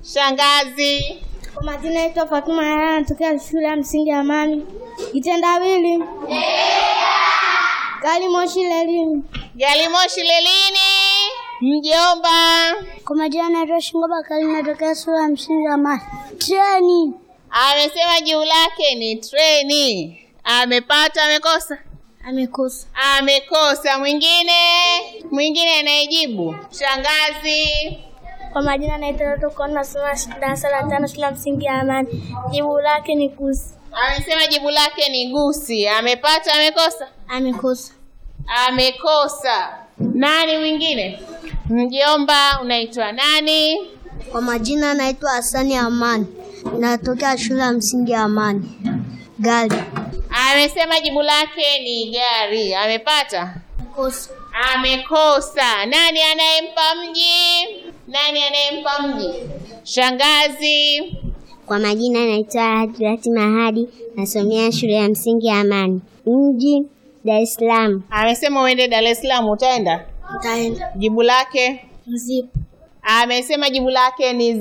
Shangazi. Kwa majina naitwa Fatuma Yaya, natokea shule ya msingi ya Amani. Kitendawili. Gari moshi lelini. Gari moshi lelini. Mjomba. Kwa majina naitwa Shingo Bakari, natokea shule ya msingi ya Amani. Treni. Amesema jibu lake ni treni. Amepata, amekosa? Amekosa. Amekosa. Mwingine? Mwingine anayejibu? Shangazi. Kwa majina naitwa Doto Kona, nasoma darasa la tano shule ya msingi ya Amani. Jibu lake ni kusi. Amesema jibu lake ni gusi. Amepata, amekosa? Amekosa. Amekosa. Nani mwingine? Mjomba, unaitwa nani? Kwa majina naitwa Hasani Amani, natokea shule ya msingi ya Amani. Gari. Amesema jibu lake ni gari. Amepata? Kosa. Amekosa. Nani anayempa mji? Nani anayempa mji? Shangazi. Kwa majina naitwa Hadrati Mahadi, nasomea shule ya msingi ya Amani. Mji Dar es Salaam. Amesema uende Dar es Salaam, utaenda? Utaenda. Jibu lake? Mzipo. Amesema jibu lake ni